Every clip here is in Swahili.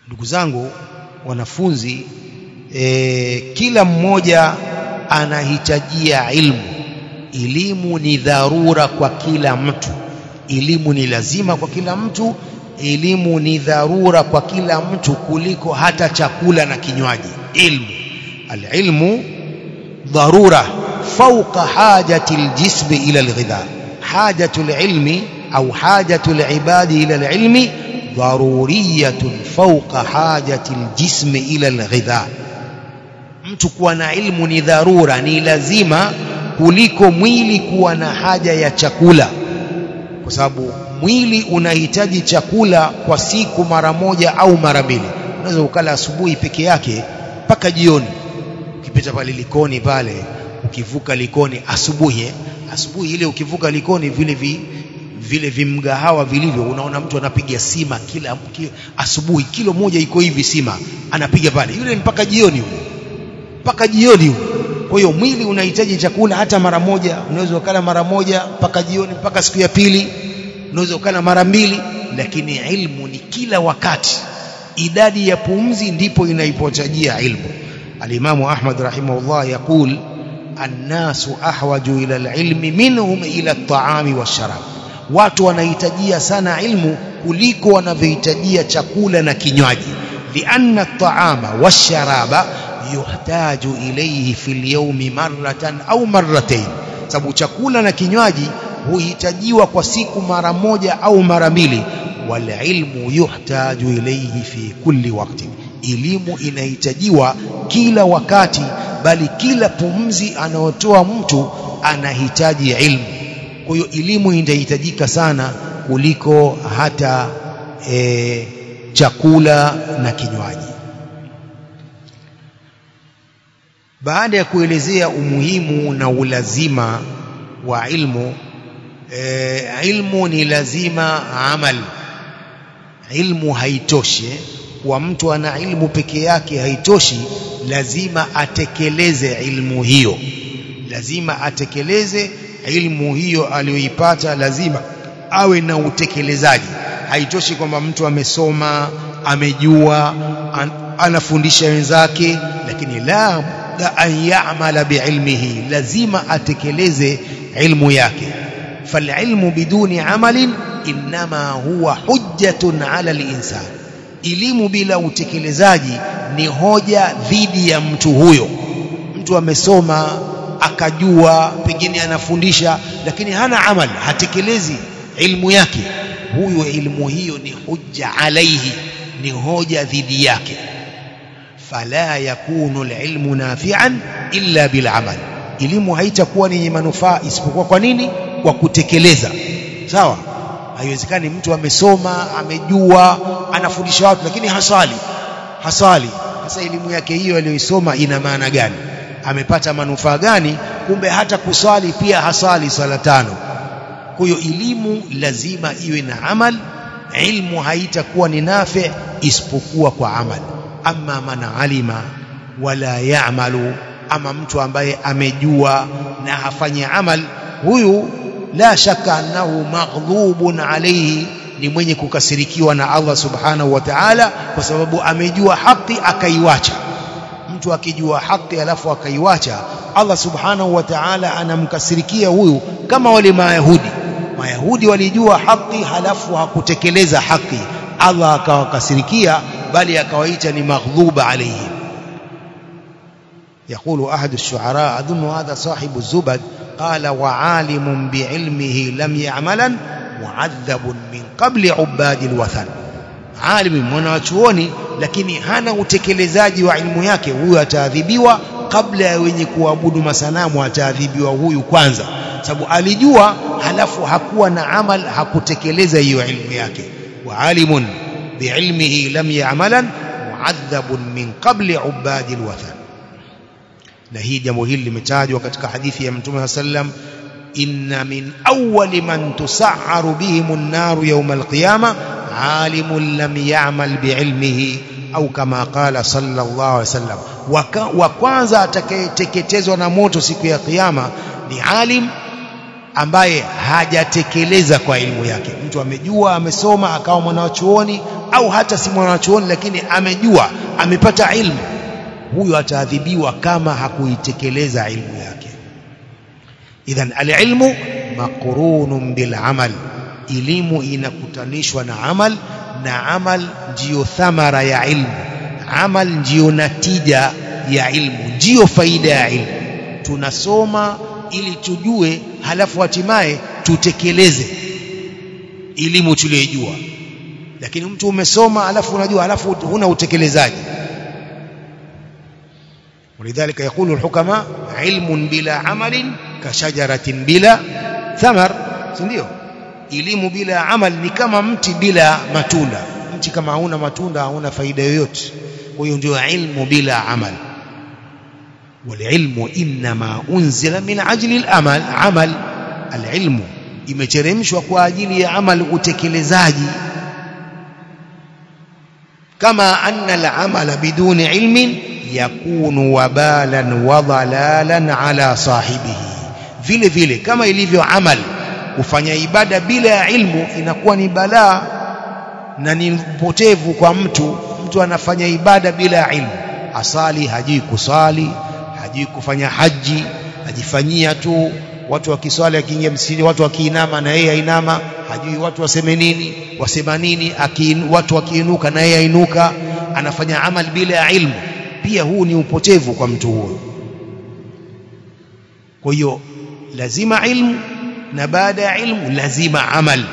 ndugu zangu wanafunzi e, kila mmoja anahitajia ilmu elimu ni dharura kwa kila mtu elimu ni lazima kwa kila mtu elimu ni dharura kwa kila mtu kuliko hata chakula na kinywaji ilmu alilmu dharura fauqa hajati aljism ila alghidha hajatu alilmi au hajatu alibadi ila alilmi ضرورية فوق حاجة الجسم إلى الغذاء mtu kuwa na ilmu ni dharura ni lazima kuliko mwili kuwa na haja ya chakula kwa sababu mwili unahitaji chakula kwa siku mara moja au mara mbili unaweza ukala asubuhi peke yake mpaka jioni ukipita pale likoni pale ukivuka likoni asubuhi eh? asubuhi ile ukivuka likoni vile vi, vile vimgahawa vilivyo unaona mtu anapiga sima kila ki, asubuhi kilo moja iko hivi sima anapiga pale yule mpaka jioni yule mpaka jioni yule kwa hiyo mwili unahitaji chakula hata mara moja unaweza ukala mara moja mpaka jioni mpaka siku ya pili unaweza ukala mara mbili lakini ilmu ni kila wakati idadi ya pumzi ndipo inaipotajia ilmu alimamu ahmad rahimahullah yaqul annasu ahwaju ila alilmi minhum ila at-ta'ami wash-sharab watu wanahitajia sana ilmu kuliko wanavyohitajia chakula na kinywaji lianna at-ta'ama wash-sharaba yuhtaju ilayhi fil yawmi marratan au marratayn sababu chakula na kinywaji huhitajiwa kwa siku mara moja au mara mbili wal ilmu yuhtaju ilayhi fi kulli waqti elimu inahitajiwa kila wakati bali kila pumzi anayotoa mtu anahitaji ilmu kwa hiyo elimu inahitajika sana kuliko hata e, chakula na kinywaji baada ya kuelezea umuhimu na ulazima wa ilmu e, ilmu ni lazima amal ilmu haitoshi kwa mtu ana ilmu peke yake haitoshi lazima atekeleze ilmu hiyo lazima atekeleze ilmu hiyo aliyoipata lazima awe na utekelezaji haitoshi kwamba mtu amesoma amejua an, anafundisha wenzake lakini la la an ya'mala biilmihi lazima atekeleze ilmu yake falilmu biduni amalin inma huwa hujjatun ala al-insan elimu bila utekelezaji ni hoja dhidi ya mtu huyo mtu amesoma akajua pengine anafundisha lakini hana amal hatekelezi ilmu yake huyo ilmu hiyo ni hujja alaihi ni hoja dhidi yake fala yakunu alilmu nafi'an illa bil amal elimu haitakuwa ni manufaa isipokuwa kwa nini kwa kutekeleza sawa haiwezekani mtu amesoma amejua anafundisha watu lakini hasali hasali sasa elimu yake hiyo aliyoisoma ina maana gani amepata manufaa gani kumbe hata kuswali pia hasali sala tano kwa hiyo elimu lazima iwe na amal ilmu haitakuwa ni nafi isipokuwa kwa amal amma man alima wala ya'malu ama mtu ambaye amejua na hafanyi amal huyu la shaka annahu maghdhubun alayhi ni mwenye kukasirikiwa na Allah subhanahu wa ta'ala kwa sababu amejua haki akaiwacha mtu akijua haki alafu akaiwacha Allah subhanahu wa ta'ala anamkasirikia huyu kama wale mayahudi mayahudi walijua haki halafu hakutekeleza haki Allah akawakasirikia bali akawaita ni maghdhuba alayhi يقول أحد الشعراء أظن هذا صاحب الزبد قال وعالم بعلمه لم يعملا معذب من قبل عباد الوثن عالم mwanachuoni lakini hana utekelezaji wa ilmu yake huyu ataadhibiwa kabla ya wenye kuabudu masanamu ataadhibiwa huyu kwanza sababu alijua halafu hakuwa na amal hakutekeleza hiyo ilmu yake wa alimun biilmihi lam ya'malan mu'adhabun min qabli ubadi alwathan na hii jambo hili limetajwa katika hadithi ya mtume sallam inna min awwali man tus'aru bihim an-nar yawm al-qiyamah alimun lam ya'mal biilmihi au kama qala sallallahu alaihi wasallam wa kwanza atakayeteketezwa na moto siku ya kiyama ni alim ambaye hajatekeleza kwa elimu yake mtu amejua amesoma akawa mwanachuoni au hata si mwanachuoni lakini amejua amepata ilmu huyo ataadhibiwa kama hakuitekeleza ilmu yake idhan alilmu maqrunun bil amal elimu inakutanishwa na amal na amal ndiyo thamara ya ilmu amal ndiyo natija ya ilmu ndiyo faida ya ilmu tunasoma ili tujue halafu hatimaye tutekeleze elimu tuliyojua lakini mtu umesoma halafu unajua halafu huna utekelezaji ولذلك يقول الحكماء علم بلا عمل كشجرة بلا ثمر ndio elimu bila amal ni kama mti bila matunda mti kama hauna matunda hauna faida yoyote kwa hiyo ndio ilmu bila amal والعلم انما انزل من اجل الامل عمل العلم imeteremshwa kwa ajili ya amal utekelezaji kama anna al-amala biduni ilmin yakunu wabalan wa dhalalan ala sahibihi vile vile kama ilivyo amal kufanya ibada bila ya ilmu inakuwa ni balaa na ni mpotevu kwa mtu mtu anafanya ibada bila ya ilmu asali hajui kusali hajui kufanya haji ajifanyia tu watu wakiswali akiingia msikitini watu wakiinama na yeye ainama hajui watu waseme nini wasema nini akin, watu wakiinuka na yeye ainuka anafanya amal bila ya ilmu pia huu ni upotevu kwa mtu huyo kwa hiyo lazima ilmu na baada ya ilmu lazima amal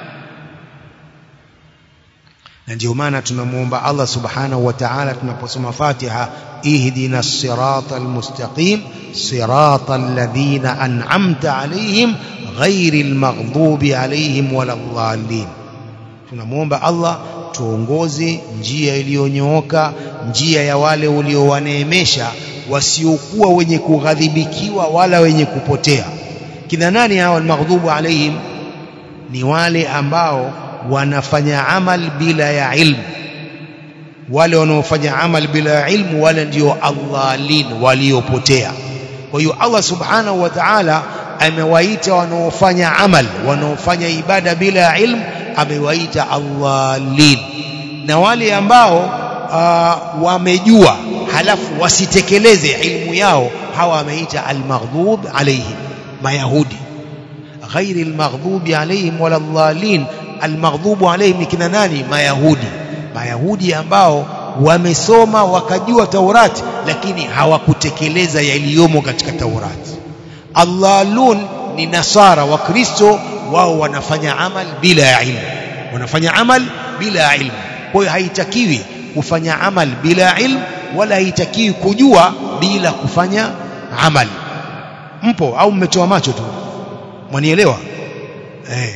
na ndio maana tunamuomba Allah subhanahu wa ta'ala tunaposoma Fatiha ihdina sirata almustaqim sirata alladhina an'amta alayhim ghairil maghdubi alayhim waladdallin tunamuomba Allah tuongoze njia iliyonyooka njia ya wale uliowaneemesha wasiokuwa wenye kughadhibikiwa wala wenye kupotea kina nani hao almaghdubu alayhim ni wale ambao wanafanya amal bila ya ilmu wale wanaofanya amal bila ya ilmu wale ndio adhalin waliopotea kwa hiyo Allah subhanahu wa ta'ala amewaita wanaofanya amal wanaofanya ibada bila ya ilmu amewaita adhalin na wale ambao uh, wamejua halafu wasitekeleze ilmu yao hawa ameita almaghdub alayhim mayahudi ghairi almaghdubi alayhim wala dhalin almaghdubu alayhim kina nani mayahudi mayahudi ambao wamesoma wakajua taurati lakini hawakutekeleza yaliyomo katika taurati allalun ni nasara wa kristo wao wanafanya amal bila ya ilmu wanafanya amal bila ya ilmu kwa hiyo haitakiwi kufanya amal bila ya ilmu wala haitakiwi kujua bila kufanya amal mpo au mmetoa macho tu mwanielewa eh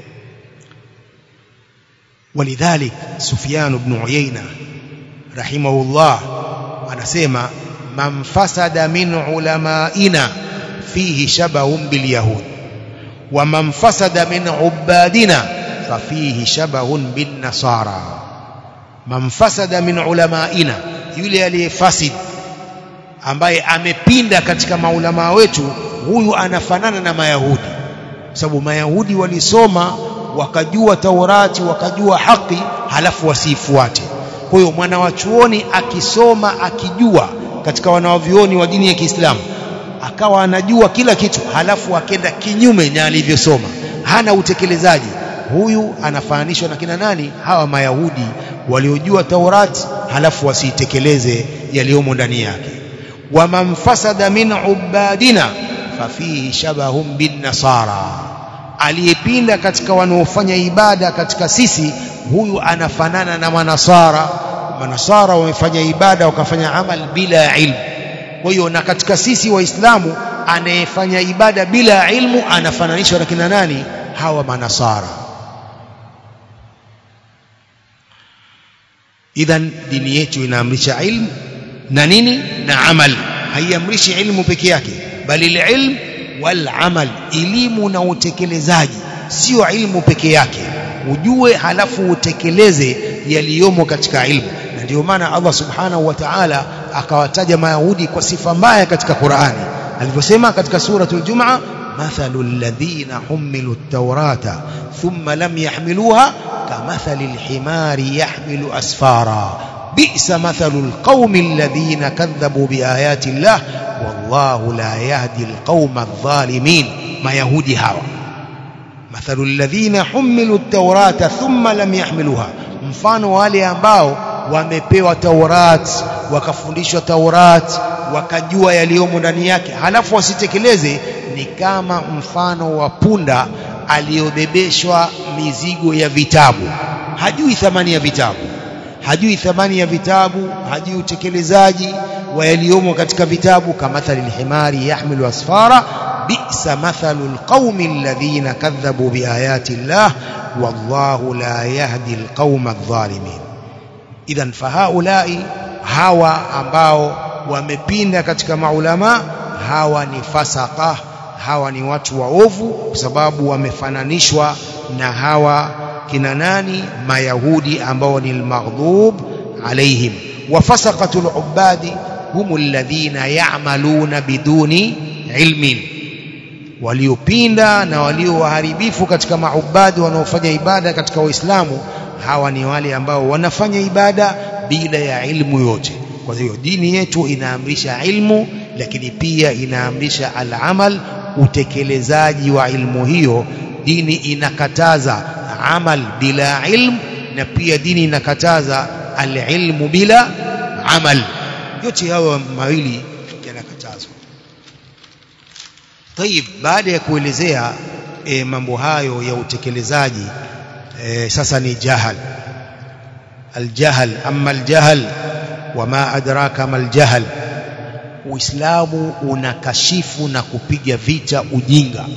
ولذلك سفيان بن عيينة رحمه الله anasema man fasada min ulamaina fihi shabahun bilyahud wa man fasada min ubadina fafihi shabahun bin nasara man fasada min ulamaina yule aliyefasid ambaye amepinda katika maulama wetu huyu anafanana na mayahudi sababu mayahudi walisoma wakajua taurati wakajua haki halafu wasiifuate kwa hiyo mwana wa chuoni akisoma akijua katika wanawavyuoni wa dini ya Kiislamu akawa anajua kila kitu halafu akenda kinyume na alivyosoma hana utekelezaji huyu anafananishwa na kina nani hawa mayahudi waliojua taurati halafu wasiitekeleze yaliyomo ndani yake waman fasada min ubadina fafihi shabahum bin nasara aliyepinda katika wanaofanya ibada katika sisi huyu anafanana na manasara manasara wamefanya ibada wakafanya amal bila ya ilmu kwa hiyo na katika sisi waislamu anayefanya ibada bila ya ilmu anafananishwa na kina nani hawa manasara idhan dini yetu inaamrisha ilmu na nini na amal haiamrishi ilmu peke yake bali ilmu wal amal elimu na utekelezaji sio ilmu peke yake ujue halafu utekeleze yaliyomo katika ilmu na ndio maana Allah subhanahu wa ta'ala akawataja mayahudi kwa sifa mbaya katika Qur'ani alivyosema katika suratul Jum'a مثل الذين حملوا التوراة ثم لم يحملوها كمثل الحمار يحمل أسفارا بئس مثل القوم الذين كذبوا بآيات الله والله لا يهدي القوم الظالمين ما يهودي هوا مثل الذين حملوا التوراة ثم لم يحملوها mfano wale ambao wamepewa Taurat wakafundishwa Taurat wakajua yaliyomo ndani yake halafu wasitekeleze ni kama mfano wa punda aliyobebeshwa mizigo ya vitabu hajui thamani ya vitabu hajui thamani ya vitabu hajui utekelezaji wa yaliyomo katika vitabu kamathali lhimari yahmilu asfara bi'sa mathalu alqaumi alladhina kadhabu biayati llah wallahu la yahdi alqauma adh-dhalimin idhan fahaulai hawa ambao wamepinda katika maulama hawa ni fasaka hawa ni watu waovu kwa sababu wamefananishwa na hawa kina nani mayahudi ambao ni almaghdub alaihim wafasaqatul ubadi hum alladhina ya'maluna biduni ilmin waliopinda na walio waharibifu katika maubadi wanaofanya ibada katika waislamu hawa ni wale ambao wanafanya ibada bila ya ilmu yote kwa hiyo dini yetu inaamrisha ilmu lakini pia inaamrisha al-amal utekelezaji wa ilmu hiyo dini inakataza amal bila ilm na pia dini inakataza al-ilmu bila amal yote hayo mawili yanakatazwa طيب baada ya kuelezea e, mambo hayo ya utekelezaji e, sasa ni jahal aljahl amma aljahl wama adraka ma aljahl uislamu unakashifu na kupiga vita ujinga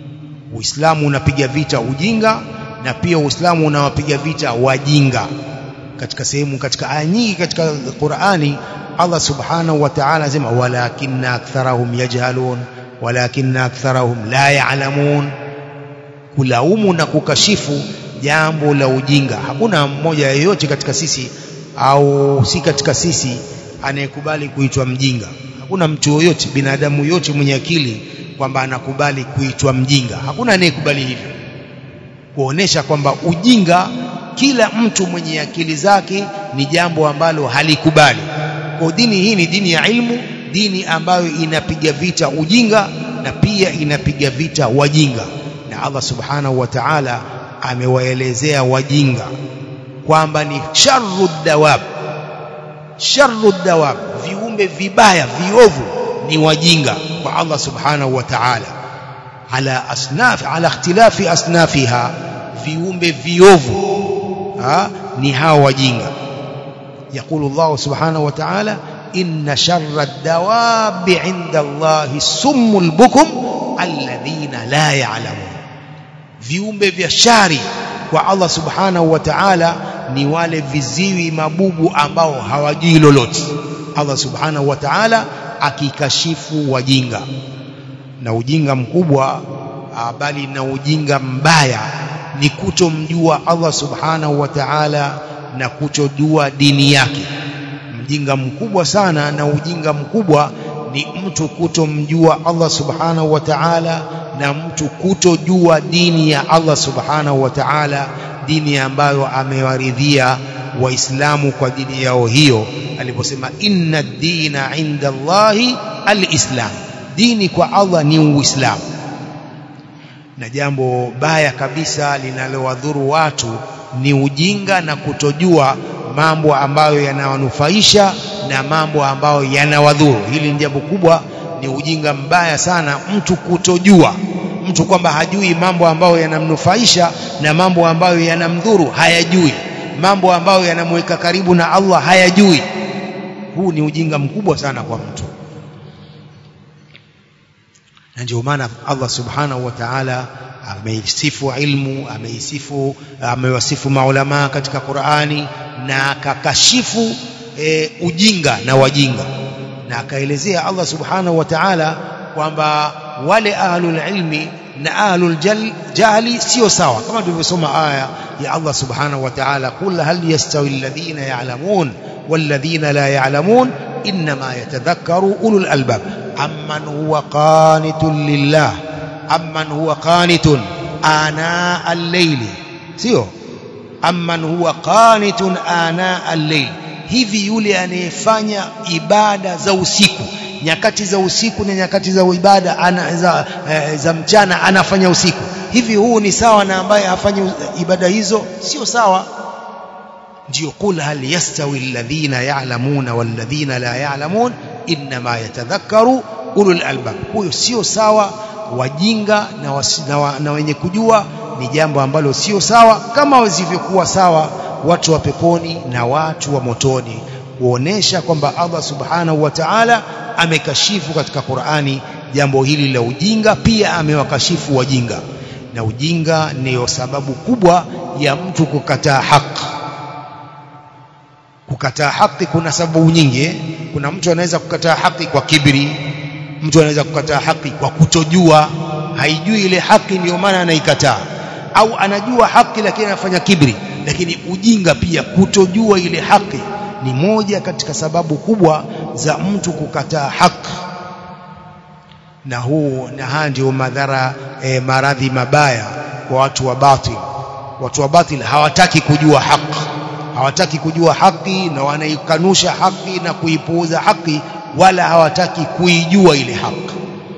uislamu unapiga vita ujinga na pia uislamu unawapiga vita wajinga katika sehemu katika aya nyingi katika Qur'ani Allah subhanahu wa ta'ala anasema walakinna aktharahum yajhalun walakinna aktharahum la ya'lamun kulaumu na kukashifu jambo la ujinga hakuna mmoja yeyote katika sisi au si katika sisi anayekubali kuitwa mjinga hakuna mtu yoyote binadamu yote mwenye akili kwamba anakubali kuitwa mjinga hakuna anayekubali hivyo kuonesha kwamba ujinga kila mtu mwenye akili zake ni jambo ambalo halikubali kwa dini hii ni dini ya ilmu dini ambayo inapiga vita ujinga na pia inapiga vita wajinga na Allah subhanahu wa ta'ala amewaelezea wajinga kwamba ni sharru dawab sharru dawab viumbe vibaya viovu ni wajinga kwa Allah subhanahu wa ta'ala ala asnaf ala ikhtilafi asnafiha viumbe viovu ha ni hao wajinga يقول الله سبحانه وتعالى إن شر الدواب عند الله السم البكم الذين لا يعلمون viumbe vya shari kwa Allah subhanahu wa ta'ala ni wale viziwi mabubu ambao hawajui lolote Allah subhanahu wa ta'ala akikashifu wajinga na ujinga mkubwa bali na ujinga mbaya ni kutomjua Allah subhanahu wa ta'ala na kutojua dini yake mjinga mkubwa sana na ujinga mkubwa ni mtu kutomjua Allah subhanahu wa ta'ala na mtu kutojua dini ya Allah subhanahu wa ta'ala dini ambayo amewaridhia waislamu kwa dini yao hiyo aliposema inna dina inda Allahi alislam dini kwa Allah ni uislamu na jambo baya kabisa linalowadhuru watu ni ujinga na kutojua mambo ambayo yanawanufaisha na mambo ambayo yanawadhuru hili ni jambo kubwa ni ujinga mbaya sana mtu kutojua mtu kwamba hajui mambo ambayo yanamnufaisha na mambo ambayo yanamdhuru hayajui mambo ambayo yanamweka karibu na Allah hayajui huu ni ujinga mkubwa sana kwa mtu na ndio maana Allah subhanahu wa ta'ala ameisifu ilmu ameisifu amewasifu maulama katika Qur'ani na akakashifu e, ujinga na wajinga na akaelezea Allah subhanahu wa ta'ala kwamba wale ahlul ilmi na ahlul jahli sio sawa kama tulivyosoma aya ya Allah subhanahu wa ta'ala qul hal yastawi alladhina ya'lamun walladhina la ya'lamun inma yatadhakkaru ulul albab amman huwa qanitun lillah amman huwa qanitun ana al-layli sio amman huwa qanitun ana al-layl hivi yule anayefanya ibada za usiku nyakati za usiku na nyakati za ibada ana, za, eh, za mchana anafanya usiku hivi huu ni sawa na ambaye hafanyi ibada hizo sio sawa ndio qul hal yastawi alladhina ya'lamuna walladhina la ya'lamun inma yatadhakkaru ulul albab huyo sio sawa wajinga na, wasi, na, wa, na wenye kujua ni jambo ambalo sio sawa kama wasivyokuwa sawa watu wa peponi na watu wa motoni kuonesha kwamba Allah subhanahu wa ta'ala amekashifu katika Qur'ani jambo hili la ujinga pia amewakashifu wajinga na ujinga ndiyo sababu kubwa ya mtu kukataa haki kukataa haki kuna sababu nyingi eh? kuna mtu anaweza kukataa haki kwa kibri mtu anaweza kukataa haki kwa kutojua haijui ile haki ndiyo maana anaikataa au anajua haki lakini anafanya kibri lakini ujinga pia kutojua ile haki ni moja katika sababu kubwa za mtu kukataa haki na huu na haya ndio madhara e, maradhi mabaya kwa watu wa batil watu wa batil hawataki kujua haki hawataki kujua haki na wanaikanusha haki na kuipuuza haki wala hawataki kuijua ile haki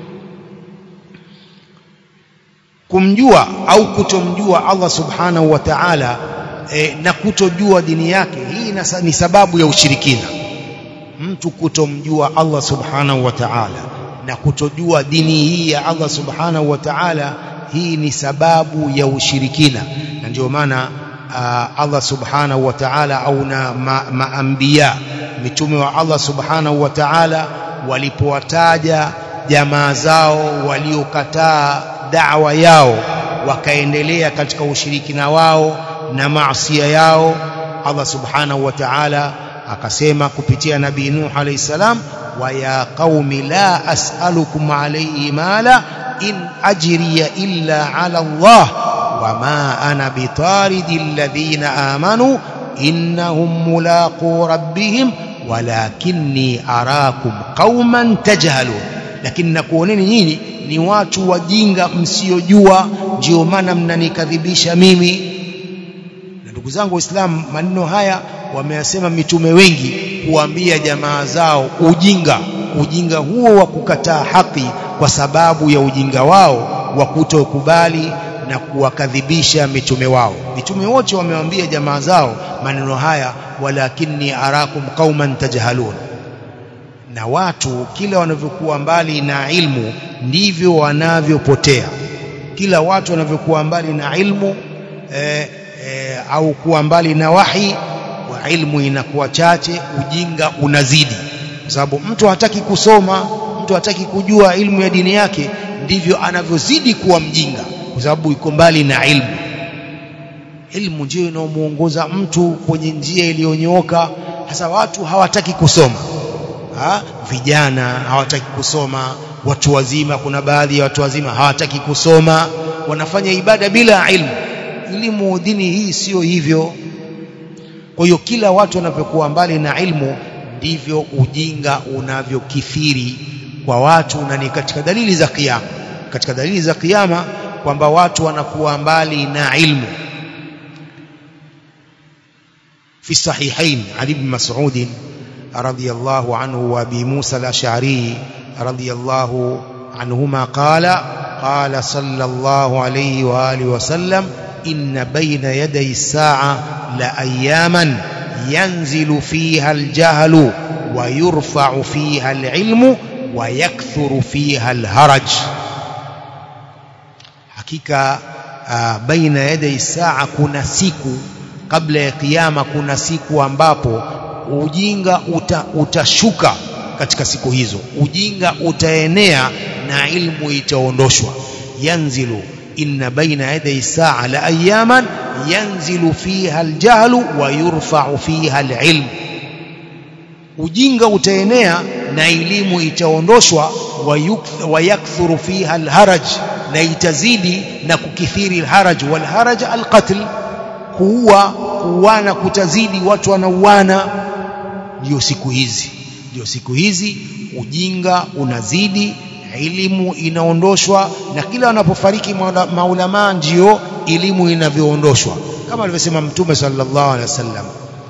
kumjua au kutomjua Allah subhanahu wa ta'ala e, na kutojua dini yake hii ni sababu ya ushirikina mtu kutomjua Allah subhanahu wa ta'ala na kutojua dini hii ya Allah subhanahu wa ta'ala hii ni sababu ya ushirikina na ndio maana uh, Allah subhanahu wa ta'ala au na maambia ma mitume wa Allah subhanahu wa ta'ala walipowataja jamaa zao waliokataa da'wa yao wakaendelea katika ushirikina wao na maasiya yao Allah subhanahu wa ta'ala akasema kupitia nabii Nuh alayhi salam wa ya qaumi la as'alukum alayhi mala in ajriya illa ala Allah wama ana bitaridi alladhina amanu innahum mulaqu rabbihim walakinni arakum qauman tajhalun lakini nakuoneni nyinyi ni watu wajinga msiojua ndio maana mnanikadhibisha mimi na ndugu zangu waislamu maneno haya wameyasema mitume wengi kuambia jamaa zao ujinga ujinga huo wa kukataa haki kwa sababu ya ujinga wao wa kutokubali na kuwakadhibisha mitume wao mitume wote wamewaambia jamaa zao maneno haya walakinni arakum qauman tajhalun na watu kila wanavyokuwa mbali na ilmu ndivyo wanavyopotea kila watu wanavyokuwa mbali na ilmu eh, eh, au kuwa mbali na wahi wa ilmu inakuwa chache ujinga unazidi kwa sababu mtu hataki kusoma mtu hataki kujua ilmu ya dini yake ndivyo anavyozidi kuwa mjinga kwa sababu iko mbali na ilmu ilmu ndio inaomuongoza mtu kwenye njia iliyonyooka hasa watu hawataki kusoma ha? vijana hawataki kusoma watu wazima kuna baadhi ya watu wazima hawataki kusoma wanafanya ibada bila ilmu elimu dini hii sio hivyo kwa hiyo kila watu wanavyokuwa mbali na ilmu ndivyo ujinga unavyokithiri kwa watu na ni katika dalili za kiyama katika dalili za kiyama kwamba watu wanakuwa mbali na ilmu في الصحيحين عن ابن مسعود رضي الله عنه وابي موسى الاشعري رضي الله عنهما قال قال صلى الله عليه واله وسلم ان بين يدي الساعه لاياما ينزل فيها الجهل ويرفع فيها العلم ويكثر فيها الهرج حقيقه بين يدي الساعه kuna siku kabla ya kiyama kuna siku ambapo ujinga uta, utashuka katika siku hizo ujinga utaenea na ilmu itaondoshwa yanzilu inna baina yaday saa la ayaman yanzilu fiha aljahlu wa yurfa'u fiha alilm ujinga utaenea na elimu itaondoshwa wa yakthuru fiha alharaj na itazidi na kukithiri alharaj walharaj alqatl kuua kuuana kutazidi watu wanauana ndio siku hizi ndio siku hizi ujinga unazidi elimu inaondoshwa na kila wanapofariki maulama ndio elimu inavyoondoshwa kama alivyosema mtume sallallahu alaihi wasallam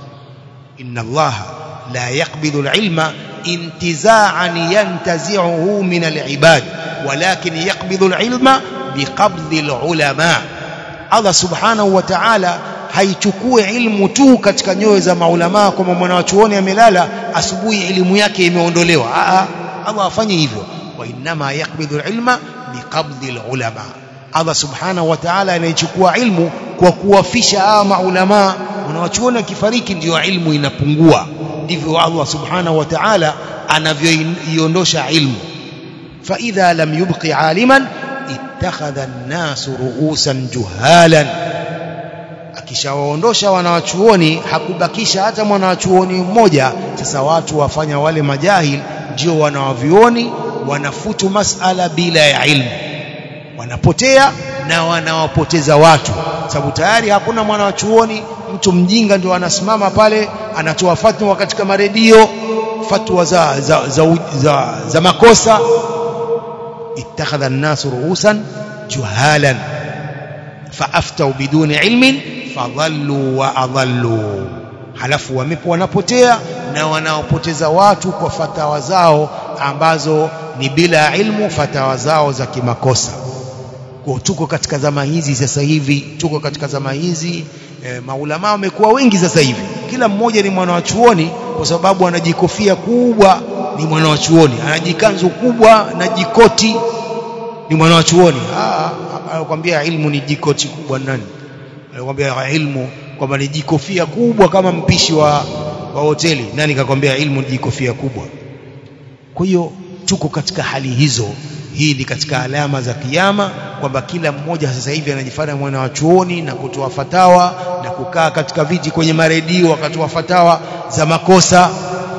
inna allaha la yaqbidu alilma intiza'an yantazi'uhu min alibad walakin yaqbidu alilma biqabdhi alulama Allah subhanahu wa ta'ala haichukue ilmu tu katika nyoyo za maulama kwamba mwanachuoni amelala asubuhi elimu yake imeondolewa a Allah afanye hivyo wa inma yaqbidu alilma biqabdhi alulama Allah subhanahu wa ta'ala anaichukua ilmu kwa kuwafisha hawa maulama wanawachuoni akifariki ndio ilmu inapungua ndivyo Allah subhanahu wa ta'ala anavyoiondosha ilmu fa idha lam yubqi aliman ittakhadha an-nas ru'usan juhalan akishawaondosha wanawachuoni hakubakisha hata mwanawachuoni mmoja sasa watu wafanya wale majahil ndio wanawavioni wanafutu masala bila ya ilmu wanapotea na wanawapoteza watu sababu tayari hakuna mwanawachuoni mtu mjinga ndio anasimama pale anatoa fatwa katika maredio fatwa za za, za, za, za makosa ittakhadha an-nas ru'usan juhalan faaftau biduni ilmin fadhallu wa adhallu halafu wamepo wanapotea na wanaopoteza watu kwa fatawa zao ambazo ni bila ilmu fatawa zao za kimakosa kwa tuko katika zama hizi sasa hivi tuko katika zama hizi e, maulama wamekuwa wengi sasa hivi kila mmoja ni mwana wa chuoni kwa sababu anajikofia kubwa ni mwana wa chuoni anajikanzu kubwa na jikoti ni mwana wa chuoni anakuambia ilmu ni jikoti kubwa nani anakuambia ilmu kwamba ni jikofia kubwa kama mpishi wa wa hoteli nani kakwambia ilmu ni jikofia kubwa kwa hiyo tuko katika hali hizo hii ni katika alama za kiyama kwamba kila mmoja sasa hivi anajifanya mwana wa chuoni na kutoa fatawa na kukaa katika viti kwenye maredio wakatoa fatawa za makosa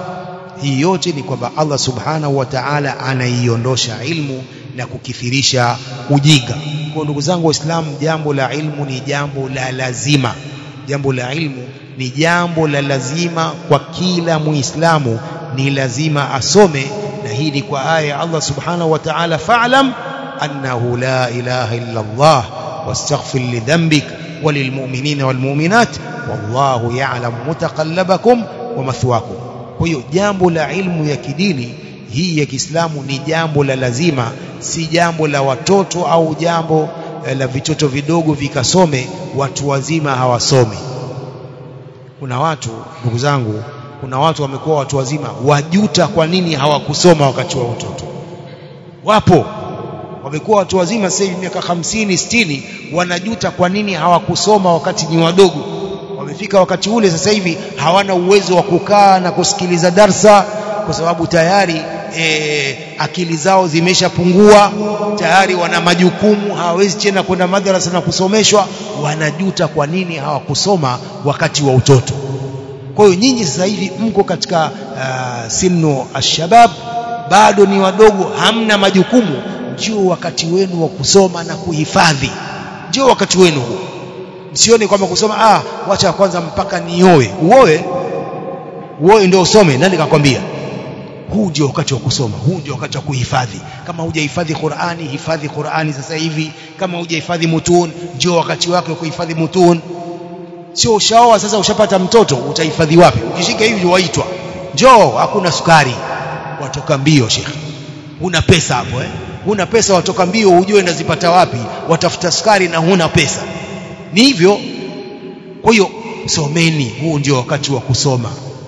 hii yote ni kwamba Allah subhanahu wa ta'ala anaiondosha ilmu na kukithirisha ujinga kwa ndugu zangu waislamu jambo la ilmu ni jambo la lazima jambo la ilmu ni jambo la lazima kwa kila muislamu ni lazima asome na hii ni kwa aya Allah subhanahu wa ta'ala fa'lam annahu la ilaha illa Allah wastaghfir li dhanbik وللمؤمنين والمؤمنات والله يعلم متقلبكم ومثواكم kwa hiyo jambo la ilmu ya kidini hii ya Kiislamu ni jambo la lazima si jambo la watoto au jambo la vitoto vidogo vikasome watu wazima hawasomi kuna watu ndugu zangu kuna watu wamekuwa watu wazima wajuta kwa nini hawakusoma wakati wa utoto wapo wamekuwa watu wazima sasa hivi miaka 50 60 wanajuta kwa nini hawakusoma wakati ni wadogo wamefika wakati ule sasa hivi hawana uwezo wa kukaa na kusikiliza darsa kwa sababu tayari e, akili zao zimeshapungua tayari wana majukumu hawawezi tena kwenda madrasa na kusomeshwa wanajuta kwa nini hawakusoma wakati wa utoto kwa hiyo nyinyi sasa hivi mko katika uh, sinu ashabab bado ni wadogo hamna majukumu ndio wakati wenu wa kusoma na kuhifadhi ndio wakati wenu huu msione kwamba kusoma ah wacha kwanza mpaka nioe uoe uoe ndio usome nani kakwambia huu ndio wakati wa kusoma huu ndio wakati wa kuhifadhi kama hujahifadhi Qur'ani hifadhi Qur'ani sasa hivi kama hujahifadhi mutun ndio wakati wake wa kuhifadhi mutun sio ushaoa sasa ushapata mtoto utahifadhi wapi ukishika hivi waitwa njoo hakuna sukari watoka mbio shekhi huna pesa hapo eh huna pesa watoka mbio ujue ndazipata wapi watafuta sukari na huna pesa ni hivyo kwa hiyo someni huu ndio wakati wa kusoma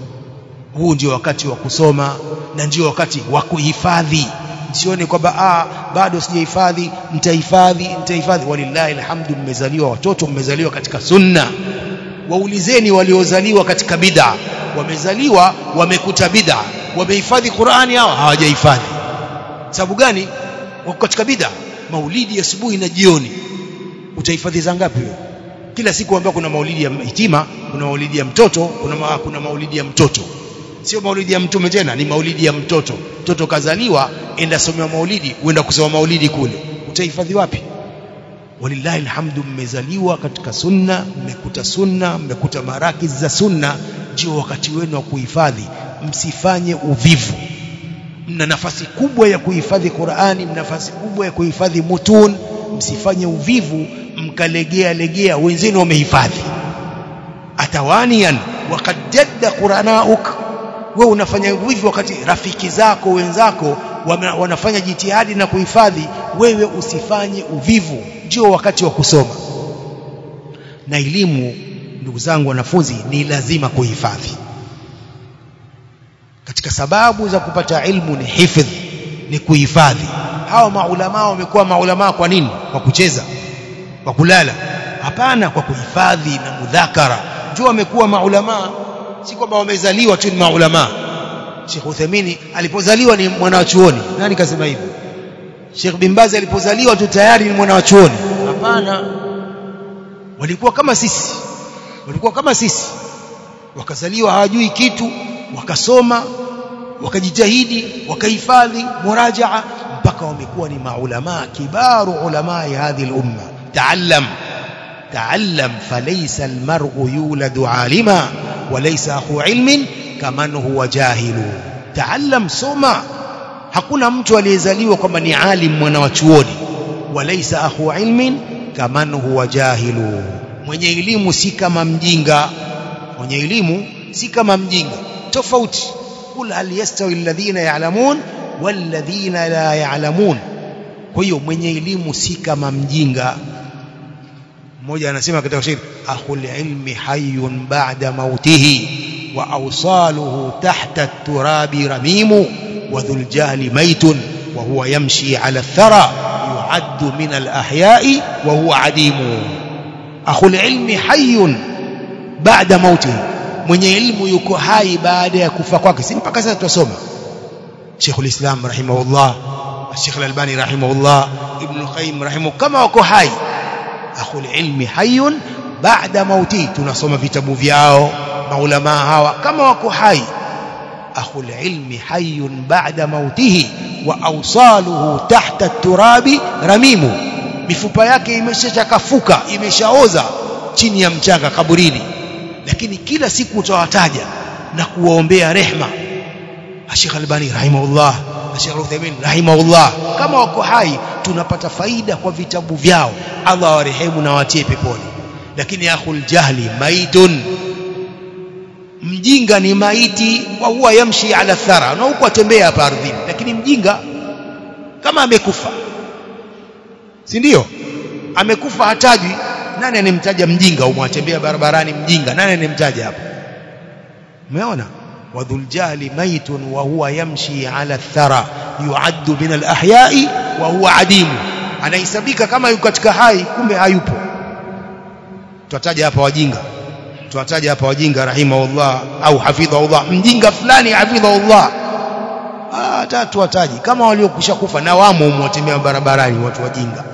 huu ndio wakati wa kusoma na ndio wakati wa kuhifadhi sione kwamba ah bado sijahifadhi nitahifadhi nitahifadhi walillahi alhamdu mmezaliwa watoto mmezaliwa katika sunna waulizeni waliozaliwa katika bid'a wamezaliwa wamekuta bid'a wamehifadhi Qur'ani hao hawajahifadhi sababu gani wako katika bid'a maulidi asubuhi na jioni utahifadhi za ngapi wewe kila siku ambapo kuna maulidi ya hitima kuna maulidi ya mtoto kuna ma, kuna maulidi ya mtoto sio maulidi ya mtume tena ni maulidi ya mtoto mtoto kazaliwa enda somewa maulidi uenda kusoma maulidi kule utahifadhi wapi walillahi alhamdu mmezaliwa katika sunna mmekuta sunna mmekuta marakiz za sunna ndio wakati wenu wa kuhifadhi msifanye uvivu mna nafasi kubwa ya kuhifadhi Qur'ani mna nafasi kubwa ya kuhifadhi mutun msifanye uvivu mkalegea legea wenzenu wamehifadhi atawanian waqad jadda quranauk wewe unafanya hivyo wakati rafiki zako wenzako wanafanya jitihadi na kuhifadhi wewe usifanye uvivu ndio wakati wa kusoma na elimu ndugu zangu wanafunzi ni lazima kuhifadhi katika sababu za kupata ilmu ni hifadh ni kuhifadhi hawa maulama wamekuwa maulama kwa nini kwa kucheza kwa kulala hapana kwa kuhifadhi na mudhakara ndio wamekuwa maulama si kwamba wamezaliwa tu ni maulama Sheikh Uthaymeen alipozaliwa ni mwanachuoni nani kasema hivyo Sheikh bin Baz alipozaliwa tu tayari ni mwanachuoni hapana walikuwa kama sisi walikuwa kama sisi wakazaliwa hawajui kitu wakasoma wakajitahidi wakahifadhi murajaa mpaka wamekuwa ni maulama kibaru ulama hadhi al-umma taallam taallam falaysa al-mar'u yuladu alima walaysa akhu ilmin kaman huwa jahilu taallam soma hakuna mtu aliyezaliwa kwamba ni alim mwana wa chuoni walaysa akhu ilmin kaman huwa jahilu mwenye elimu si kama mjinga mwenye elimu si kama mjinga tofauti kul hal yastawi alladhina ya'lamun walladhina la ya'lamun kwa hiyo mwenye elimu si kama mjinga mmoja anasema katika shairi akhul ilmi hayyun ba'da mautihi wa awsaluhu tahta at-turabi ramimu wa dhul jahli maytun wa huwa yamshi 'ala ath-thara yu'addu min al-ahya'i wa huwa 'adimu akhul ilmi hayyun ba'da mautihi mwenye elimu yuko hai baada ya kufa kwake si mpaka sasa tutasoma Sheikhul Islam rahimahullah Sheikh Al-Albani rahimahullah Ibn Qayyim rahimahu kama wako hai akhul ilmi hayyun ba'da mauti tunasoma vitabu vyao maulama hawa kama wako hai akhul ilmi hayyun ba'da mautihi wa awsaluhu tahta at-turabi ramimu mifupa yake imeshachakafuka imeshaoza chini ya mchanga kaburini lakini kila siku utawataja na kuwaombea rehma Sheikh Albani rahimahullah Sheikh Uthaymeen rahimahullah kama wako hai tunapata faida kwa vitabu vyao Allah awarehemu na watie peponi lakini akhul jahli maitun mjinga ni maiti wa huwa yamshi ala thara na huko atembea hapa ardhini lakini mjinga kama amekufa si ndio amekufa hatajwi nani anemtaja mjinga umwatembea barabarani mjinga nani anemtaja hapo umeona wadhul jahli maitun wa huwa yamshi ala thara yuaddu min alahyai wa huwa adimu anahesabika kama yuko katika hai kumbe hayupo tutataja hapa wajinga tutataja hapa wajinga rahimahullah au hafidhahullah mjinga fulani hafidhahullah hata tuwataji kama waliokwisha kufa na wamo umwatembea barabarani watu wajinga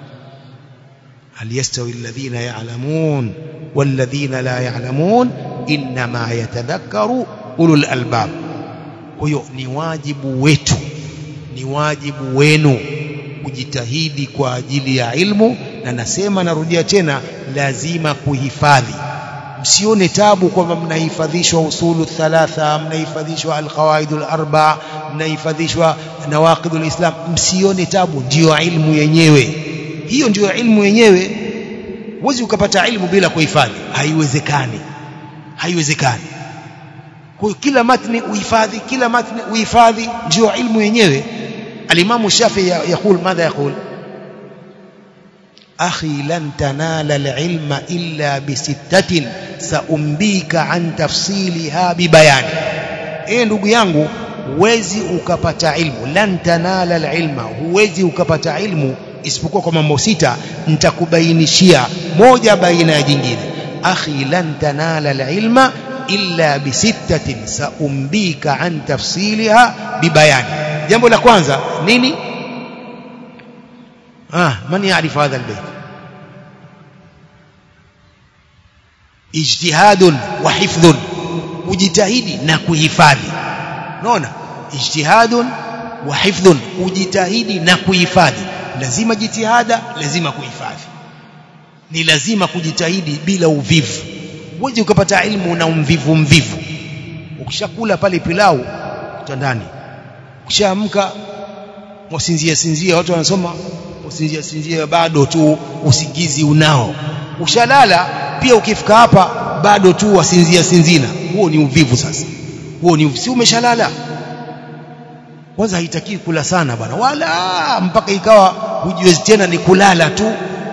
هل يستوي الذين يعلمون والذين لا يعلمون إنما يتذكر أولو الألباب huyo ni wajibu wetu ni wajibu wenu kujitahidi kwa ajili ya ilmu na nasema narudia tena lazima kuhifadhi msione tabu kwamba mnahifadhishwa usulu thalatha mnahifadhishwa alqawaidul arba mnahifadhishwa nawaqidul islam msione tabu ndiyo ilmu yenyewe hiyo ndiyo ilmu yenyewe huwezi ukapata ilmu bila kuhifadhi haiwezekani haiwezekani kwa kila matni uhifadhi kila matni uhifadhi ndio ilmu yenyewe alimamu shafi yakul madha yakul akhi lan tanala alilma illa bisittatin saumbika an tafsiliha bibayani eh ndugu yangu huwezi ukapata ilmu lan tanala alilma huwezi ukapata ilmu isipokuwa kwa mambo sita nitakubainishia moja baina ya jingine akhi lan tanala alilma illa bisittatin saumbika an tafsiliha bibayani jambo la kwanza nini ah man yaarifu hadha albayt ijtihadun wa hifdhun ujitahidi na kuhifadhi unaona ijtihadun wa hifdhun ujitahidi na kuhifadhi lazima jitihada lazima kuhifadhi ni lazima kujitahidi bila uvivu huwezi ukapata ilmu na umvivu mvivu ukishakula pale pilau kitandani ukishaamka mwasinzia sinzia watu wanasoma usinzia sinzia bado tu usingizi unao ushalala pia ukifika hapa bado tu wasinzia sinzina huo ni uvivu sasa huo ni si umeshalala kwanza haitakiwi kula sana bwana wala mpaka ikawa hujiwezi tena ni kulala tu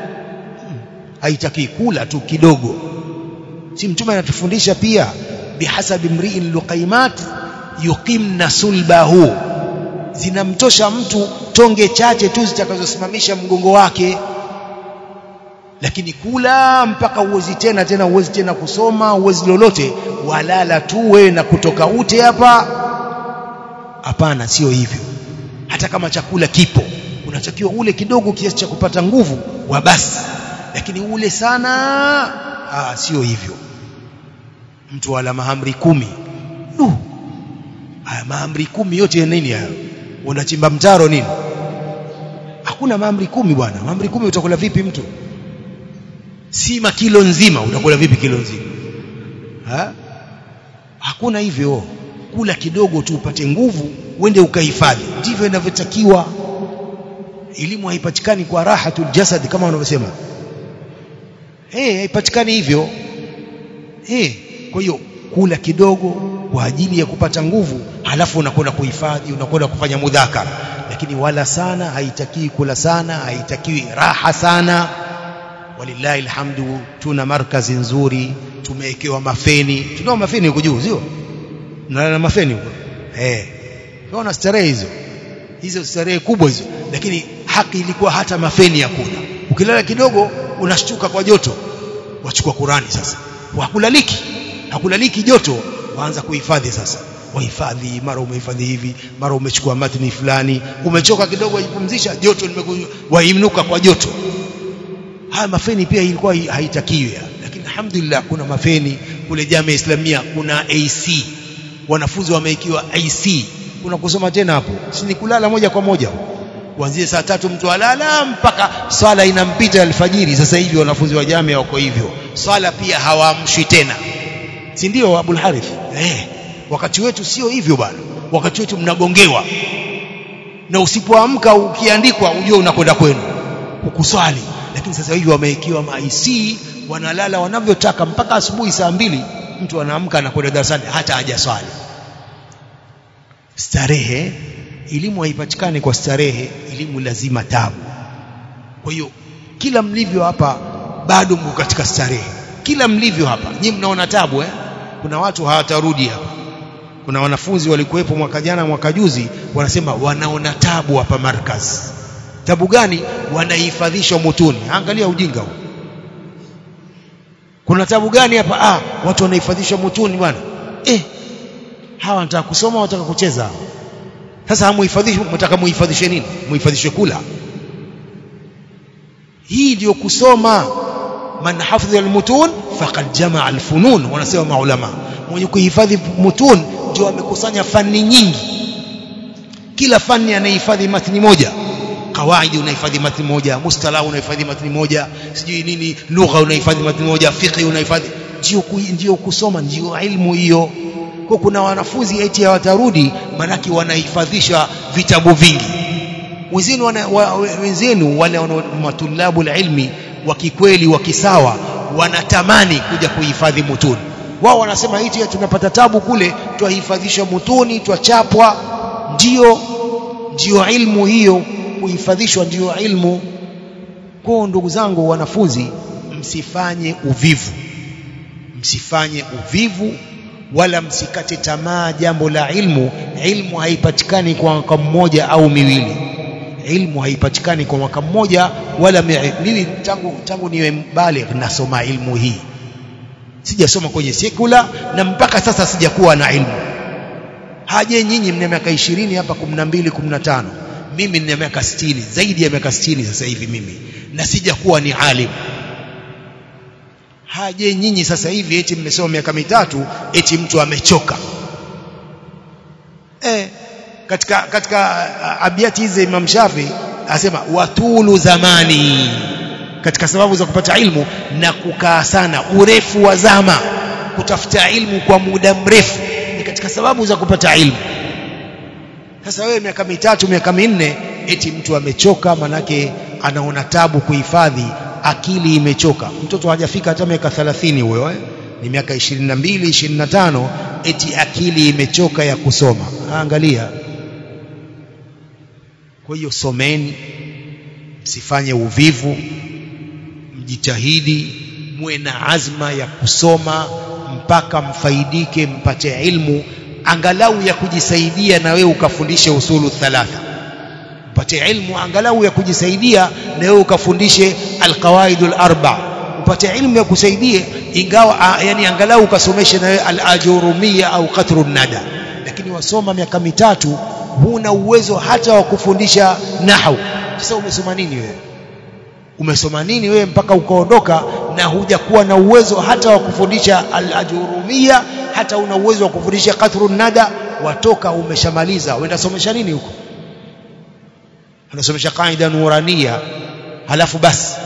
haitakiwi kula tu kidogo si mtume anatufundisha pia bihasabi mri'in luqaimat yuqimna sulbahu zinamtosha mtu tonge chache tu zitakazosimamisha mgongo wake lakini kula mpaka uwezi tena tena uwezi tena kusoma uwezi lolote walala tu wewe na kutoka ute hapa hapana sio hivyo hata kama chakula kipo unatakiwa ule kidogo kiasi cha kupata nguvu wa basi lakini ule sana ah sio hivyo mtu wala mahamri kumi du haya mahamri kumi yote ya nini hayo unachimba mtaro nini hakuna mahamri kumi bwana mahamri kumi utakula vipi mtu sima kilo nzima utakula vipi kilo nzima ha? hakuna hivyo kula kidogo tu upate nguvu uende ukahifadhi ndivyo inavyotakiwa elimu haipatikani kwa rahatul jasad kama wanavyosema eh haipatikani hivyo eh kwa hiyo kula kidogo kwa ajili ya kupata nguvu halafu unakwenda kuhifadhi unakwenda kufanya mudhakara lakini wala sana haitakiwi kula sana haitakiwi raha sana walillahi alhamdu tuna markazi nzuri tumewekewa mafeni tunao mafeni huko juu sio na mafeni huko eh tunaona starehe hizo hizo starehe kubwa hizo lakini haki ilikuwa hata mafeni hakuna ukilala kidogo unashtuka kwa joto wachukua Qurani sasa hakulaliki hakulaliki joto waanza kuhifadhi sasa wahifadhi mara umehifadhi hivi mara umechukua matni fulani umechoka kidogo wajipumzisha joto wainuka kwa joto haya mafeni pia ilikuwa haitakiwi lakini alhamdulillah kuna mafeni kule jamii islamia kuna AC wanafunzi wameikiwa AC kuna kusoma tena hapo si ni kulala moja kwa moja kuanzia saa tatu mtu alala mpaka swala inampita alfajiri sasa hivi wanafunzi wa jamii wako hivyo swala pia hawaamshwi tena si ndio Abul Harith eh wakati wetu sio hivyo bwana wakati wetu mnagongewa na usipoamka ukiandikwa ujue unakwenda kwenu ukuswali lakini sasa hivi wamewekewa maisi wanalala wanavyotaka mpaka asubuhi saa mbili mtu anaamka anakwenda darasani hata hajaswali starehe elimu haipatikani kwa starehe elimu lazima tabu kwa hiyo kila mlivyo hapa bado mko katika starehe kila mlivyo hapa nyinyi mnaona tabu eh kuna watu hawatarudi hapa kuna wanafunzi walikuwepo mwaka jana mwaka juzi wanasema wanaona tabu hapa markaz tabu gani wanahifadhishwa mutuni angalia ujinga huu kuna tabu gani hapa ah watu wanahifadhishwa mutuni bwana eh hawa wanataka kusoma wanataka kucheza sasa hamuhifadhishi mtaka muhifadhishe nini muhifadhishe kula hii ndio kusoma man hafidha almutun faqad jamaa alfunun wanasema maulama mwenye kuhifadhi mutun ndio amekusanya fani nyingi kila fani anahifadhi matni moja kawaidi unahifadhi matni moja mustalah unahifadhi matni moja sijui nini lugha unahifadhi matni moja fiqh unahifadhi ndio ndio kusoma ndio ilmu hiyo kwa kuna wanafunzi eti hawatarudi manaki wanahifadhisha vitabu vingi wenzenu wana, wa, wenzenu wale matulabu ilmi wa kikweli wa kisawa wanatamani kuja kuhifadhi mutuni wao wanasema eti tunapata tabu kule twahifadhisha mutuni twachapwa ndio ndio ilmu hiyo kuhifadhishwa ndio ilmu kwa ndugu zangu wanafunzi msifanye uvivu msifanye uvivu wala msikate tamaa jambo la ilmu ilmu haipatikani kwa mwaka mmoja au miwili ilmu haipatikani kwa mwaka mmoja wala mimi tangu tangu niwe baligh nasoma ilmu hii sijasoma kwenye sekula na mpaka sasa sijakuwa na ilmu haje nyinyi mna miaka 20 hapa 12 15 mimi nina miaka 60 zaidi ya miaka 60 sasa hivi mimi na sijakuwa ni alim haje nyinyi sasa hivi eti mmesoma miaka mitatu eti mtu amechoka eh katika katika abiati hizi Imam Shafi asema watulu zamani katika sababu za kupata ilmu na kukaa sana urefu wa zama kutafuta ilmu kwa muda mrefu ni katika sababu za kupata ilmu sasa wewe miaka mitatu miaka minne eti mtu amechoka manake anaona tabu kuhifadhi akili imechoka mtoto hajafika hata miaka 30 huyo eh? ni miaka 22 25 eti akili imechoka ya kusoma angalia kwa hiyo someni msifanye uvivu mjitahidi muwe na azma ya kusoma mpaka mfaidike mpate ilmu angalau ya kujisaidia na wewe ukafundishe usulu thalatha upate ilmu angalau ya kujisaidia na wewe ukafundishe alqawaidul arba upate ilmu ya kusaidia ingawa yani angalau ukasomeshe na wewe alajurumia au qatrun nada lakini wasoma miaka mitatu huna uwezo hata wa kufundisha nahwu sasa umesoma nini wewe umesoma nini wewe mpaka ukaondoka na hujakuwa na uwezo hata wa kufundisha al-ajurumia hata una uwezo wa kufundisha qatrun nada watoka umeshamaliza uenda somesha nini huko unasomesha qaida nurania halafu basi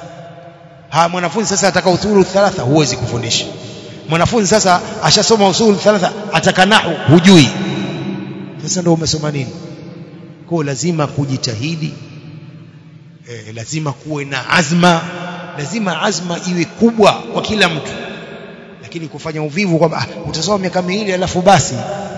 ha mwanafunzi sasa ataka usulu thalatha huwezi kufundisha mwanafunzi sasa ashasoma usulu thalatha ataka nahu hujui sasa ndio umesoma nini kwa lazima kujitahidi e, lazima kuwe na azma lazima azma iwe kubwa kwa kila mtu lakini kufanya uvivu kwamba ah, utasoma miaka miwili alafu basi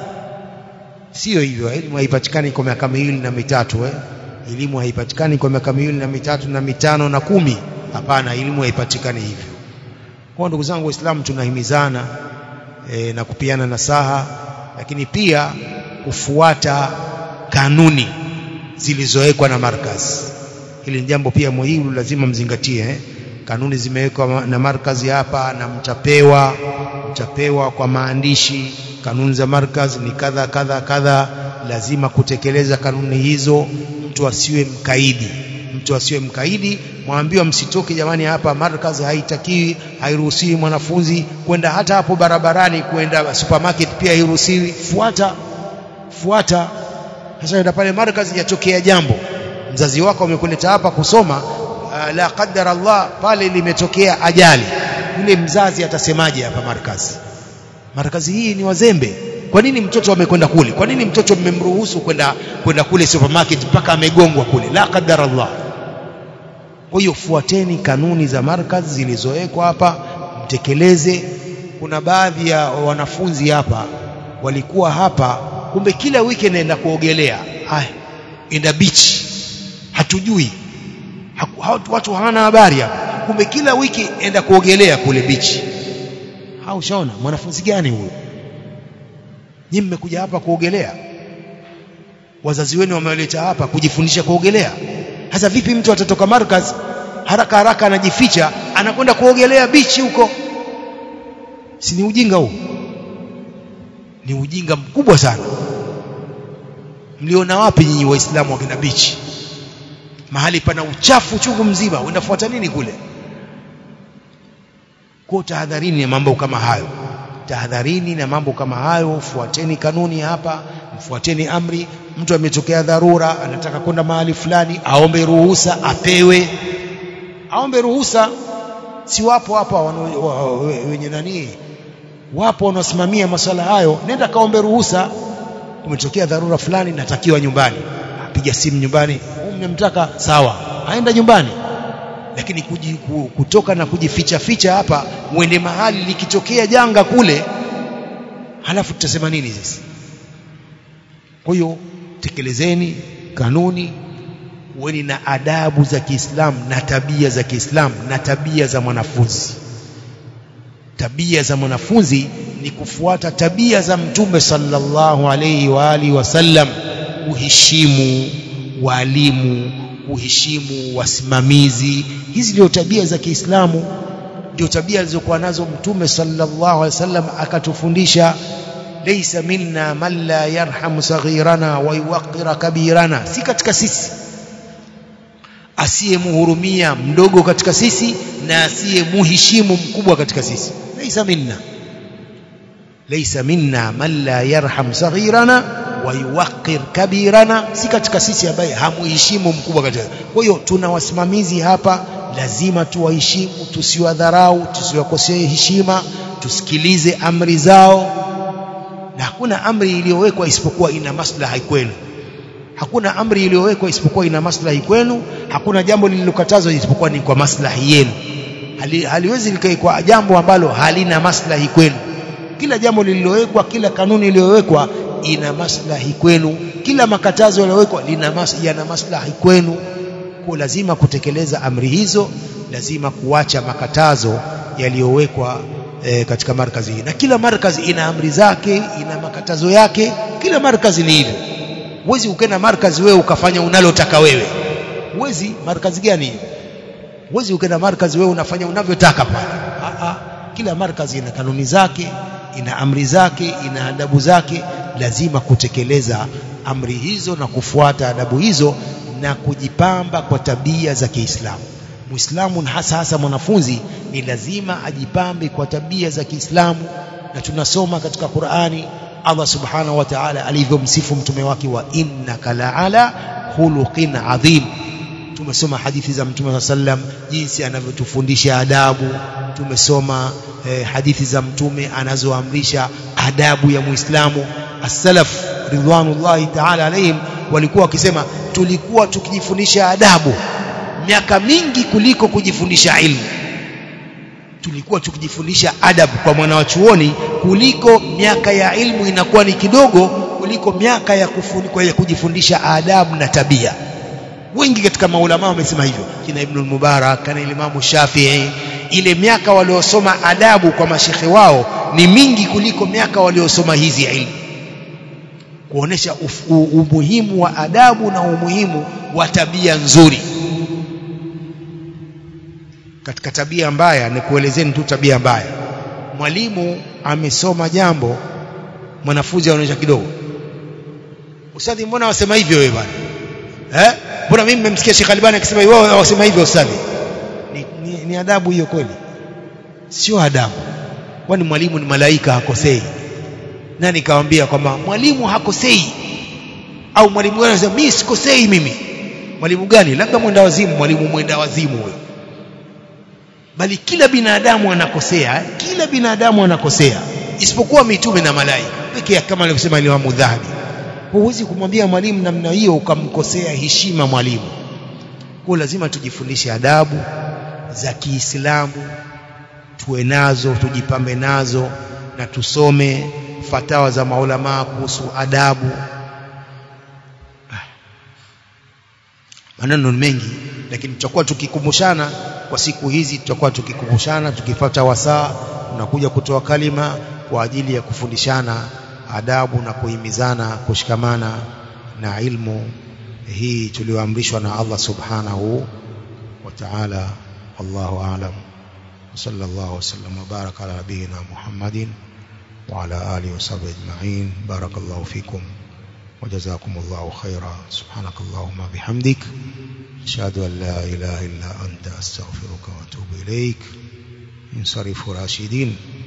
sio hivyo elimu haipatikani kwa miaka miwili na mitatu eh elimu haipatikani kwa miaka miwili na mitatu na mitano na kumi hapana elimu haipatikani hivyo kwa ndugu zangu waislamu tunahimizana e, na kupiana nasaha lakini pia kufuata kanuni zilizowekwa na markazi hili ni jambo pia muhimu lazima mzingatie eh? kanuni zimewekwa na markazi hapa na mtapewa mtapewa kwa maandishi kanuni za markazi ni kadha kadha kadha lazima kutekeleza kanuni hizo mtu asiwe mkaidi mtu asiwe mkaidi mwambiwa msitoke jamani hapa markazi haitakiwi hairuhusiwi mwanafunzi kwenda hata hapo barabarani kwenda supermarket pia hairuhusiwi fuata fuata sasa enda pale markazi yatokea jambo mzazi wako amekuleta hapa kusoma uh, la qadar Allah pale limetokea ajali yule mzazi atasemaje hapa markazi markazi hii ni wazembe kwa nini mtoto amekwenda kule kwa nini mtoto mmemruhusu kwenda kwenda kule supermarket mpaka amegongwa kule la qadar Allah kwa hiyo fuateni kanuni za markazi zilizowekwa hapa mtekeleze kuna baadhi ya wanafunzi hapa walikuwa hapa kumbe kila wiki naenda kuogelea haya enda beach hatujui Haku, watu hawana habari hapa kumbe kila wiki enda kuogelea kule beach haushaona mwanafunzi gani huyo nyinyi mmekuja hapa kuogelea wazazi wenu wamewaleta hapa kujifundisha kuogelea sasa vipi mtu atatoka markaz haraka haraka anajificha anakwenda kuogelea bichi huko si ni ujinga huu ni ujinga mkubwa sana mliona wapi nyinyi waislamu wakina bichi mahali pana uchafu chungu mzima unafuata nini kule kwa tahadharini na mambo kama hayo tahadharini na mambo kama hayo fuateni kanuni hapa mfuateni amri mtu ametokea dharura anataka kwenda mahali fulani aombe ruhusa apewe aombe ruhusa si wapo hapa wenye nani wapo wanaosimamia masuala hayo nenda kaombe ruhusa umetokea dharura fulani natakiwa nyumbani apiga simu nyumbani mnamtaka sawa aenda nyumbani lakini kuji, kutoka na kujificha ficha hapa mwende mahali likitokea janga kule halafu tutasema nini sisi kwa hiyo tekelezeni kanuni uweni na adabu za Kiislamu na tabia za Kiislamu na tabia za mwanafunzi tabia za mwanafunzi ni kufuata tabia za mtume sallallahu alayhi wa alihi wasallam kuheshimu walimu kuheshimu wasimamizi hizi ndio tabia za Kiislamu ndio tabia alizokuwa nazo mtume sallallahu alaihi wasallam akatufundisha laysa minna man la yarhamu saghirana wa yuwaqqira kabirana si katika sisi asiyemhurumia mdogo katika sisi na asiyemuheshimu mkubwa katika sisi laysa minna laysa minna man la yarham saghirana wa yuwaqqir kabirana si katika sisi ambaye hamuheshimu mkubwa katika kwa hiyo tuna wasimamizi hapa lazima tuwaheshimu tusiwadharau tusiwakosee heshima tusikilize amri zao na hakuna amri iliyowekwa isipokuwa ina maslaha kwenu hakuna amri iliyowekwa isipokuwa ina maslahi kwenu hakuna jambo lililokatazwa isipokuwa ni kwa maslahi yenu Hali, haliwezi likaikwa jambo ambalo halina maslahi kwenu kila jambo lililowekwa kila kanuni iliyowekwa ina maslahi kwenu kila makatazo yaliyowekwa lina mas, yana maslahi kwenu kwa lazima kutekeleza amri hizo lazima kuacha makatazo yaliyowekwa e, katika markazi hii na kila markazi ina amri zake ina makatazo yake kila markazi ni hivyo huwezi ukenda markazi wewe ukafanya unalotaka wewe huwezi markazi gani huwezi ukenda markazi wewe unafanya unavyotaka pale kila markazi ina kanuni zake ina amri zake ina adabu zake lazima kutekeleza amri hizo na kufuata adabu hizo na kujipamba kwa tabia za Kiislamu Muislamu hasa hasa mwanafunzi ni lazima ajipambe kwa tabia za Kiislamu na tunasoma katika Qur'ani Allah Subhanahu wa Ta'ala alivyomsifu mtume wake wa innaka la'ala khuluqin adhim tumesoma hadithi za mtume sallam jinsi anavyotufundisha adabu tumesoma eh, hadithi za mtume anazoamrisha adabu ya Muislamu as-salaf ridwanullahi ta'ala alayhim walikuwa wakisema tulikuwa tukijifundisha adabu miaka mingi kuliko kujifundisha ilmu tulikuwa tukijifundisha adabu kwa mwana wa chuoni kuliko miaka ya ilmu inakuwa ni kidogo kuliko miaka ya, kufunikwa ya kujifundisha adabu na tabia wengi katika maulama wamesema hivyo kina Ibn Mubarak kana Imamu Shafi'i ile miaka waliosoma adabu kwa mashekhe wao ni mingi kuliko miaka waliosoma hizi ilmu kuonesha umuhimu wa adabu na umuhimu wa tabia nzuri katika tabia mbaya ni kuelezeni tu tabia mbaya mwalimu amesoma jambo mwanafunzi anaonyesha kidogo ustadhi mbona wasema hivyo wewe bwana eh mbona mimi nimemsikia Sheikh Albani akisema hivyo wasema hivyo ustadhi ni, ni, ni adabu hiyo kweli sio adabu kwani mwalimu ni malaika hakosei nani kawaambia kwamba mwalimu hakosei au mwalimu gani anasema mimi sikosei mimi mwalimu gani labda mwenda wazimu mwalimu mwenda wazimu huyo bali kila binadamu anakosea kila binadamu anakosea isipokuwa mitume na malaika pekee kama alivyosema Imam Dhahabi huwezi kumwambia mwalimu namna hiyo ukamkosea heshima mwalimu kwa lazima tujifundishe adabu za Kiislamu tuwe nazo tujipambe nazo na tusome fatawa za maulama kuhusu adabu maneno mengi lakini tutakuwa tukikumbushana kwa siku hizi tutakuwa tukikumbushana tukipata wasaa tunakuja kutoa kalima kwa ajili ya kufundishana adabu na kuhimizana kushikamana na ilmu hii tulioamrishwa na Allah subhanahu wa ta'ala wallahu a'lam صلى الله وسلم وبارك على نبينا محمد وعلى آله وصحبه أجمعين بارك الله فيكم وجزاكم الله خيرا سبحانك اللهم بحمدك أشهد أن لا إله إلا أنت أستغفرك وأتوب إليك انصرفوا راشدين